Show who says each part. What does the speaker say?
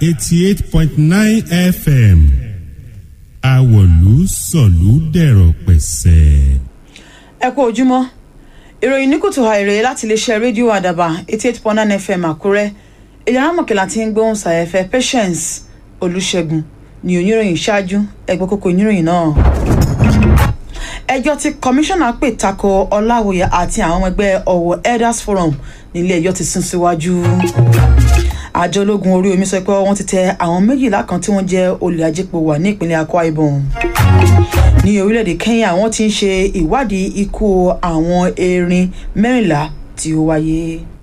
Speaker 1: eighty eight point nine fm àwọ̀lú sọ̀lú dẹ̀rọ̀ pẹ̀sẹ̀.
Speaker 2: ẹ kú ojúmọ́ ìròyìn ní kùtù àìrè láti iléeṣẹ́ rédíò àdàbà eighty eight point nine fm àkúrẹ́ ìyára mọ̀kẹ́lá tí ń gbóhùn sàyẹ̀fẹ́ patience olùṣègùn ní oníròyìn ṣáájú ẹgbẹ́ kókó oníròyìn náà. ẹjọ́ tí kọmíṣánná pè tako ọláwòye àti àwọn ọmọ ẹgbẹ́ ọ̀wọ̀ elders forum nílé ẹjọ́ ti sún síwájú. àjọ ológun orí omi sọ pé wọ́n ti tẹ àwọn méjìlá kan tí wọ́n jẹ́ olè ajípo wà ní ìpínlẹ̀ akwa ibom ní orílẹ̀-èdè kenya wọ́n ti ń ṣe ìwádìí ikú àwọn erin mẹ́rìnlá tí ó wáyé.